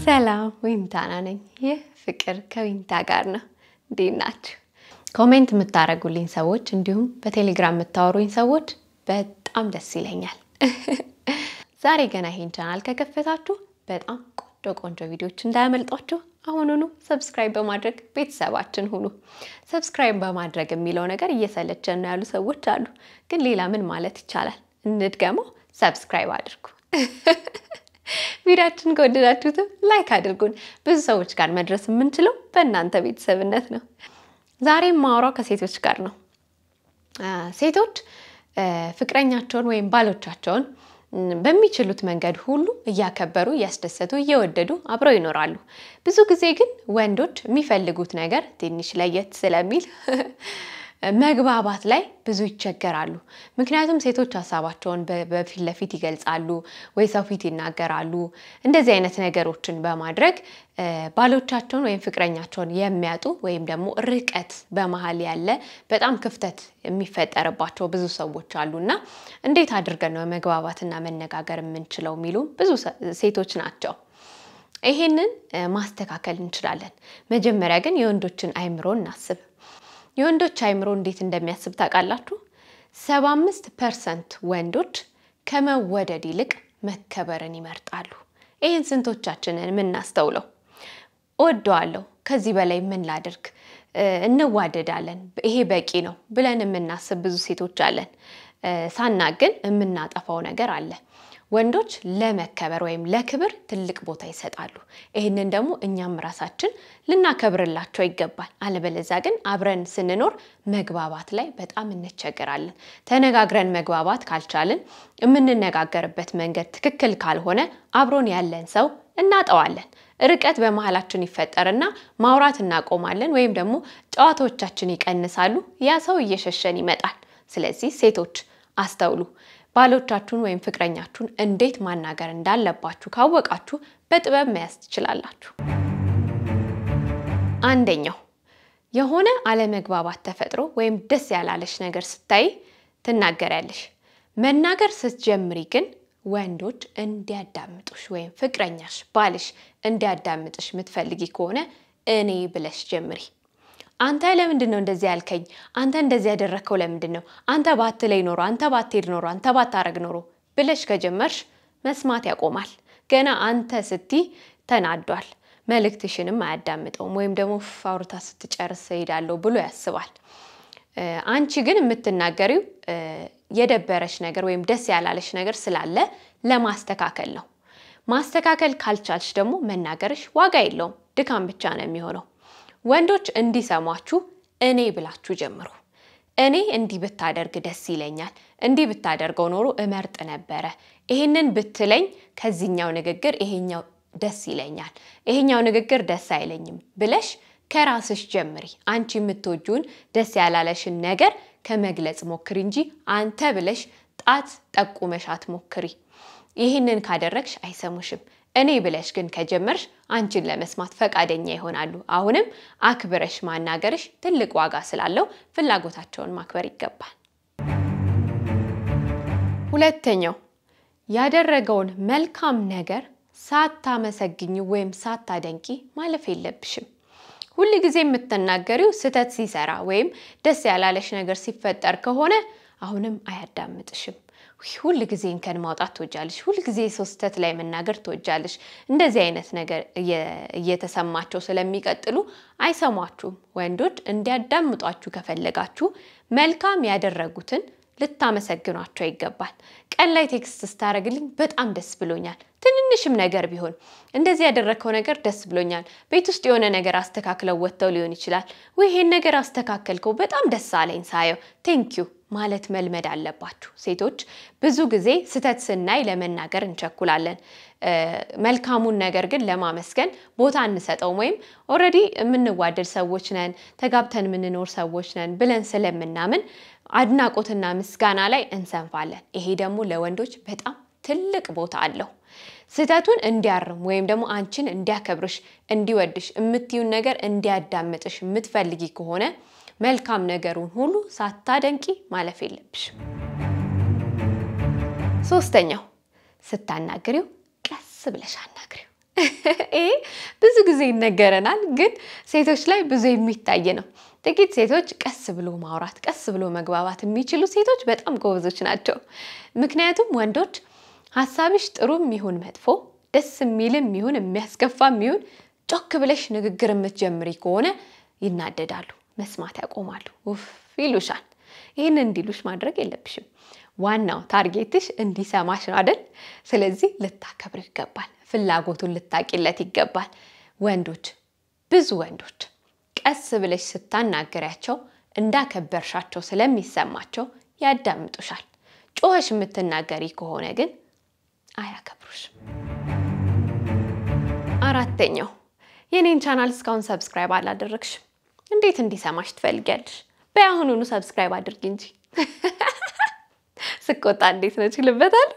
ሰላም ዊንታና ነኝ። ይህ ፍቅር ከዊንታ ጋር ነው። እንዴት ናችሁ? ኮሜንት የምታደርጉልኝ ሰዎች እንዲሁም በቴሌግራም የምታወሩኝ ሰዎች በጣም ደስ ይለኛል። ዛሬ ገና ይሄን ቻናል ከከፈታችሁ በጣም ቆንጆ ቆንጆ ቪዲዮዎች እንዳያመልጧችሁ አሁኑኑ ሰብስክራይብ በማድረግ ቤተሰባችን ሁኑ። ሰብስክራይብ በማድረግ የሚለው ነገር እየሰለቸን ነው ያሉ ሰዎች አሉ። ግን ሌላ ምን ማለት ይቻላል? እንድገመው፣ ሰብስክራይብ አድርጉ። ቪዲዮችን ከወደዳችሁትም ላይክ አድርጉን። ብዙ ሰዎች ጋር መድረስ የምንችለው በእናንተ ቤተሰብነት ነው። ዛሬም ማውራው ከሴቶች ጋር ነው። ሴቶች ፍቅረኛቸውን ወይም ባሎቻቸውን በሚችሉት መንገድ ሁሉ እያከበሩ እያስደሰቱ እየወደዱ አብረው ይኖራሉ። ብዙ ጊዜ ግን ወንዶች የሚፈልጉት ነገር ትንሽ ለየት ስለሚል መግባባት ላይ ብዙ ይቸገራሉ። ምክንያቱም ሴቶች ሀሳባቸውን በፊት ለፊት ይገልጻሉ ወይ ሰው ፊት ይናገራሉ። እንደዚህ አይነት ነገሮችን በማድረግ ባሎቻቸውን ወይም ፍቅረኛቸውን የሚያጡ ወይም ደግሞ ርቀት በመሀል ያለ በጣም ክፍተት የሚፈጠርባቸው ብዙ ሰዎች አሉ እና እንዴት አድርገን ነው መግባባትና መነጋገር የምንችለው የሚሉ ብዙ ሴቶች ናቸው። ይሄንን ማስተካከል እንችላለን። መጀመሪያ ግን የወንዶችን አይምሮ እናስብ። የወንዶች አይምሮ እንዴት እንደሚያስብ ታውቃላችሁ? ሰባ አምስት ፐርሰንት ወንዶች ከመወደድ ይልቅ መከበርን ይመርጣሉ። ይህን ስንቶቻችንን የምናስተውለው? እወደዋለሁ፣ ከዚህ በላይ ምን ላድርግ፣ እንዋደዳለን፣ ይሄ በቂ ነው ብለን የምናስብ ብዙ ሴቶች አለን። ሳናግን የምናጠፋው ነገር አለ። ወንዶች ለመከበር ወይም ለክብር ትልቅ ቦታ ይሰጣሉ። ይህንን ደግሞ እኛም ራሳችን ልናከብርላቸው ይገባል። አለበለዚያ ግን አብረን ስንኖር መግባባት ላይ በጣም እንቸገራለን። ተነጋግረን መግባባት ካልቻልን፣ የምንነጋገርበት መንገድ ትክክል ካልሆነ አብሮን ያለን ሰው እናጠዋለን። ርቀት በመሀላችን ይፈጠርና ማውራት እናቆማለን፣ ወይም ደግሞ ጨዋታዎቻችን ይቀንሳሉ። ያ ሰው እየሸሸን ይመጣል። ስለዚህ ሴቶች አስተውሉ። ባሎቻችሁን ወይም ፍቅረኛችሁን እንዴት ማናገር እንዳለባችሁ ካወቃችሁ በጥበብ መያዝ ትችላላችሁ። አንደኛው የሆነ አለመግባባት ተፈጥሮ ወይም ደስ ያላለሽ ነገር ስታይ ትናገሪያለሽ። መናገር ስትጀምሪ ግን ወንዶች እንዲያዳምጡሽ ወይም ፍቅረኛሽ፣ ባልሽ እንዲያዳምጥሽ የምትፈልጊ ከሆነ እኔ ብለሽ ጀምሪ። አንተ ለምንድን ነው እንደዚህ ያልከኝ? አንተ እንደዚህ ያደረግከው ለምንድን ነው? አንተ ባትለኝ ኖሮ፣ አንተ ባትሄድ ኖሮ፣ አንተ ባታረግ ኖሮ ብለሽ ከጀመርሽ መስማት ያቆማል። ገና አንተ ስቲ ተናዷል። መልእክትሽንም አያዳምጠውም። ወይም ደግሞ አውርታ ስትጨርስ እሄዳለሁ ብሎ ያስባል። አንቺ ግን የምትናገሪው የደበረሽ ነገር ወይም ደስ ያላለሽ ነገር ስላለ ለማስተካከል ነው። ማስተካከል ካልቻልሽ ደግሞ መናገርሽ ዋጋ የለውም፣ ድካም ብቻ ነው የሚሆነው። ወንዶች እንዲሰሟችሁ እኔ ብላችሁ ጀምሩ። እኔ እንዲህ ብታደርግ ደስ ይለኛል፣ እንዲህ ብታደርገው ኖሮ እመርጥ ነበረ፣ ይሄንን ብትለኝ ከዚህኛው ንግግር ይሄኛው ደስ ይለኛል፣ ይሄኛው ንግግር ደስ አይለኝም ብለሽ ከራስሽ ጀምሪ። አንቺ የምትወጂውን ደስ ያላለሽን ነገር ከመግለጽ ሞክሪ እንጂ አንተ ብለሽ ጣት ጠቁመሽ አትሞክሪ። ይህንን ካደረግሽ አይሰሙሽም። እኔ ብለሽ ግን ከጀመርሽ አንቺን ለመስማት ፈቃደኛ ይሆናሉ። አሁንም አክብረሽ ማናገርሽ ትልቅ ዋጋ ስላለው ፍላጎታቸውን ማክበር ይገባል። ሁለተኛው ያደረገውን መልካም ነገር ሳታመሰግኝ ወይም ሳታደንቂ ማለፍ የለብሽም። ሁል ጊዜ የምትናገሪው ስህተት ሲሰራ ወይም ደስ ያላለሽ ነገር ሲፈጠር ከሆነ አሁንም አያዳምጥሽም። ሁል ጊዜ እንከን ማውጣት ትወጃለሽ። ሁል ጊዜ ሰው ስህተት ላይ መናገር ትወጃለሽ። እንደዚህ አይነት ነገር እየተሰማቸው ስለሚቀጥሉ አይሰሟችሁም። ወንዶች እንዲያዳምጧችሁ ከፈለጋችሁ መልካም ያደረጉትን ልታመሰግኗቸው ይገባል። ቀን ላይ ቴክስት ስታደርግልኝ በጣም ደስ ብሎኛል፣ ትንንሽም ነገር ቢሆን እንደዚህ ያደረግከው ነገር ደስ ብሎኛል። ቤት ውስጥ የሆነ ነገር አስተካክለው ወጥተው ሊሆን ይችላል። ወይ ይሄን ነገር አስተካከልከው በጣም ደስ አለኝ ሳየው ቴንኪዩ ማለት መልመድ አለባችሁ። ሴቶች ብዙ ጊዜ ስህተት ስናይ ለመናገር እንቸኩላለን። መልካሙን ነገር ግን ለማመስገን ቦታ እንሰጠውም። ወይም ኦልሬዲ የምንዋደድ ሰዎች ነን፣ ተጋብተን የምንኖር ሰዎች ነን ብለን ስለምናምን አድናቆትና ምስጋና ላይ እንሰንፋለን። ይሄ ደግሞ ለወንዶች በጣም ትልቅ ቦታ አለው። ስህተቱን እንዲያርም ወይም ደግሞ አንቺን እንዲያከብርሽ፣ እንዲወድሽ፣ የምትዩን ነገር እንዲያዳምጥሽ የምትፈልጊ ከሆነ መልካም ነገሩን ሁሉ ሳታደንቂ ማለፍ የለብሽም። ሶስተኛው ስታናግሪው ቀስ ብለሽ አናግሪው። ይሄ ብዙ ጊዜ ይነገረናል፣ ግን ሴቶች ላይ ብዙ የሚታይ ነው። ጥቂት ሴቶች ቀስ ብሎ ማውራት፣ ቀስ ብሎ መግባባት የሚችሉ ሴቶች በጣም ጎበዞች ናቸው። ምክንያቱም ወንዶች ሀሳብሽ ጥሩም ይሁን መጥፎ፣ ደስ የሚልም ይሁን የሚያስከፋም ይሁን ጮክ ብለሽ ንግግር የምትጀምሪ ከሆነ ይናደዳሉ፣ መስማት ያቆማሉ፣ ውፍ ይሉሻል። ይህን እንዲሉሽ ማድረግ የለብሽም። ዋናው ታርጌትሽ እንዲሰማሽ ነው አይደል? ስለዚህ ልታከብር ይገባል። ፍላጎቱን ልታቂለት ይገባል። ወንዶች ብዙ ወንዶች ቀስ ብለሽ ስታናገሪያቸው እንዳከበርሻቸው ስለሚሰማቸው ያዳምጡሻል። ጮኸሽ የምትናገሪ ከሆነ ግን አያከብሩሽም። አራተኛው የኔን ቻናል እስካሁን ሰብስክራይብ አላደረግሽም። እንዴት እንዲሰማሽ ትፈልጊያለሽ? በአሁኑኑ ሰብስክራይብ አድርጊ እንጂ። ስቆጣ እንዴት ነው ችልበታል።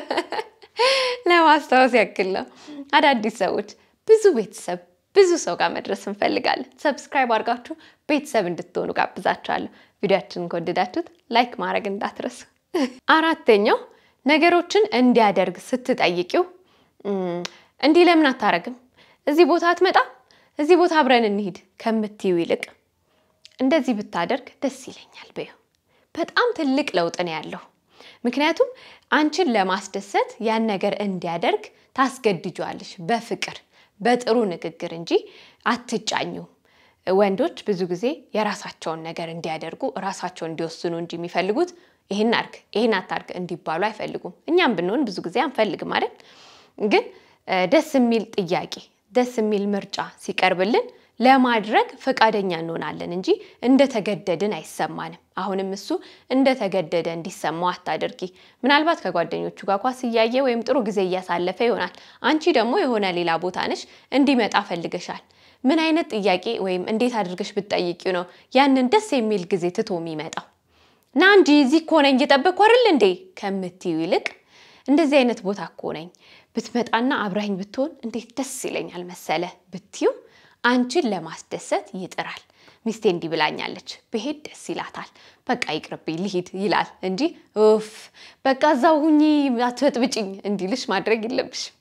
ለማስታወስ ያክል ነው። አዳዲስ ሰዎች ብዙ ቤተሰብ ብዙ ሰው ጋር መድረስ እንፈልጋለን። ሰብስክራይብ አድርጋችሁ ቤተሰብ እንድትሆኑ ጋብዛችኋለሁ። ቪዲዮችንን ከወደዳችሁት ላይክ ማድረግ እንዳትረሱ። አራተኛው ነገሮችን እንዲያደርግ ስትጠይቂው እንዲህ ለምን አታረግም፣ እዚህ ቦታ አትመጣም፣ እዚህ ቦታ አብረን እንሂድ ከምትዩ ይልቅ እንደዚህ ብታደርግ ደስ ይለኛል በይው። በጣም ትልቅ ለውጥ ነው ያለው። ምክንያቱም አንቺን ለማስደሰት ያን ነገር እንዲያደርግ ታስገድጇለሽ በፍቅር በጥሩ ንግግር እንጂ አትጫኙም። ወንዶች ብዙ ጊዜ የራሳቸውን ነገር እንዲያደርጉ ራሳቸው እንዲወስኑ እንጂ የሚፈልጉት ይህን አርግ ይህን አታርግ እንዲባሉ አይፈልጉም። እኛም ብንሆን ብዙ ጊዜ አንፈልግም አይደል? ግን ደስ የሚል ጥያቄ ደስ የሚል ምርጫ ሲቀርብልን ለማድረግ ፈቃደኛ እንሆናለን እንጂ እንደተገደድን አይሰማንም። አሁንም እሱ እንደተገደደ እንዲሰማው አታድርጊ። ምናልባት ከጓደኞቹ ጋር ኳስ እያየ ወይም ጥሩ ጊዜ እያሳለፈ ይሆናል። አንቺ ደግሞ የሆነ ሌላ ቦታ ነሽ፣ እንዲመጣ ፈልገሻል። ምን አይነት ጥያቄ ወይም እንዴት አድርገሽ ብትጠይቂው ነው ያንን ደስ የሚል ጊዜ ትቶ የሚመጣው? ና እንጂ እዚህ እኮ ነኝ እየጠበቅኩ አይደል እንዴ ከምትዩ ይልቅ እንደዚህ አይነት ቦታ እኮ ነኝ ብትመጣና አብራኝ ብትሆን እንዴት ደስ ይለኛል መሰለ ብትዩ አንቺን ለማስደሰት ይጥራል። ሚስቴ እንዲህ ብላኛለች ብሄድ ደስ ይላታል። በቃ ይቅርብኝ ልሂድ ይላል እንጂ ኡፍ በቃ እዛው ሁኚ አትበጥብጭኝ እንዲልሽ ማድረግ የለብሽም።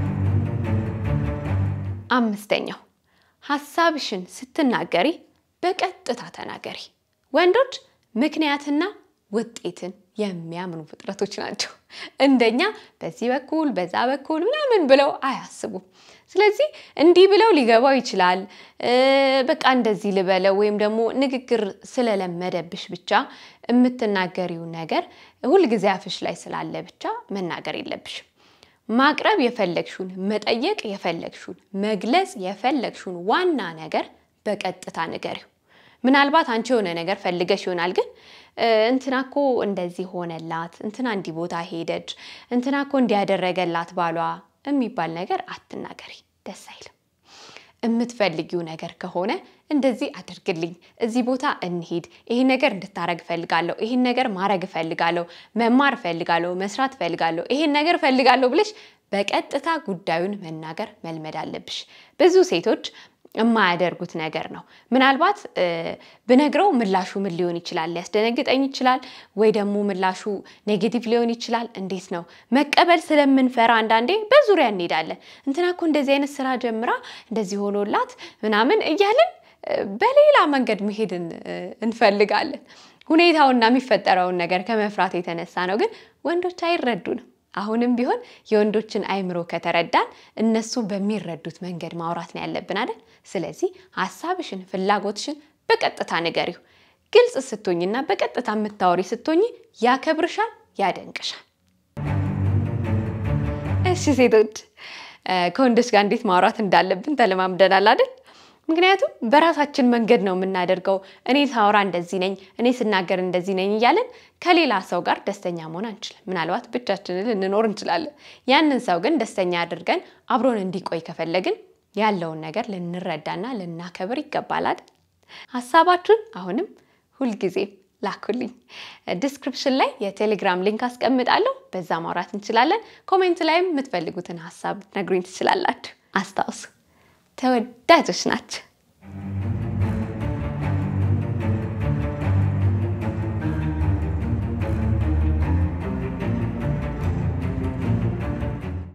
አምስተኛው ሀሳብሽን ስትናገሪ በቀጥታ ተናገሪ። ወንዶች ምክንያትና ውጤትን የሚያምኑ ፍጥረቶች ናቸው። እንደኛ በዚህ በኩል በዛ በኩል ምናምን ብለው አያስቡም። ስለዚህ እንዲህ ብለው ሊገባው ይችላል። በቃ እንደዚህ ልበለው ወይም ደግሞ ንግግር ስለለመደብሽ ብቻ የምትናገሪው ነገር ሁልጊዜ አፍሽ ላይ ስላለ ብቻ መናገር የለብሽም። ማቅረብ የፈለግሽውን መጠየቅ የፈለግሽውን መግለጽ የፈለግሽውን ዋና ነገር በቀጥታ ንገሪው። ምናልባት አንቺ የሆነ ነገር ፈልገሽ ይሆናል ግን እንትና እኮ እንደዚህ ሆነላት፣ እንትና እንዲህ ቦታ ሄደች፣ እንትና እኮ እንዲያደረገላት ባሏ የሚባል ነገር አትናገሪ፣ ደስ አይልም። የምትፈልጊው ነገር ከሆነ እንደዚህ አድርግልኝ፣ እዚህ ቦታ እንሂድ፣ ይህን ነገር እንድታረግ እፈልጋለሁ፣ ይህን ነገር ማድረግ እፈልጋለሁ፣ መማር እፈልጋለሁ፣ መስራት እፈልጋለሁ፣ ይህን ነገር እፈልጋለሁ ብለሽ በቀጥታ ጉዳዩን መናገር መልመድ አለብሽ። ብዙ ሴቶች የማያደርጉት ነገር ነው። ምናልባት ብነግረው ምላሹ ምን ሊሆን ይችላል? ሊያስደነግጠኝ ይችላል፣ ወይ ደግሞ ምላሹ ኔጌቲቭ ሊሆን ይችላል። እንዴት ነው መቀበል ስለምንፈራ አንዳንዴ በዙሪያ እንሄዳለን። እንትና እኮ እንደዚህ አይነት ስራ ጀምራ እንደዚህ ሆኖላት ምናምን እያልን በሌላ መንገድ መሄድን እንፈልጋለን። ሁኔታውና የሚፈጠረውን ነገር ከመፍራት የተነሳ ነው። ግን ወንዶች አይረዱንም። አሁንም ቢሆን የወንዶችን አይምሮ ከተረዳን እነሱ በሚረዱት መንገድ ማውራት ነው ያለብን አይደል? ስለዚህ ሀሳብሽን፣ ፍላጎትሽን በቀጥታ ንገሪው። ግልጽ ስትሆኝና በቀጥታ የምታወሪ ስትሆኝ ያከብርሻል፣ ያደንቅሻል። እሺ ሴቶች ከወንዶች ጋር እንዴት ማውራት እንዳለብን ተለማምደናል አይደል? ምክንያቱም በራሳችን መንገድ ነው የምናደርገው። እኔ ሳወራ እንደዚህ ነኝ፣ እኔ ስናገር እንደዚህ ነኝ እያለን ከሌላ ሰው ጋር ደስተኛ መሆን አንችልም። ምናልባት ብቻችንን ልንኖር እንችላለን። ያንን ሰው ግን ደስተኛ አድርገን አብሮን እንዲቆይ ከፈለግን ያለውን ነገር ልንረዳና ልናከብር ይገባላል። ሀሳባችሁን አሁንም ሁልጊዜ ላኩልኝ። ዲስክሪፕሽን ላይ የቴሌግራም ሊንክ አስቀምጣለሁ። በዛ ማውራት እንችላለን። ኮሜንት ላይም የምትፈልጉትን ሀሳብ ነግሩኝ ትችላላችሁ። አስታውሱ ተወዳጆች ናቸው።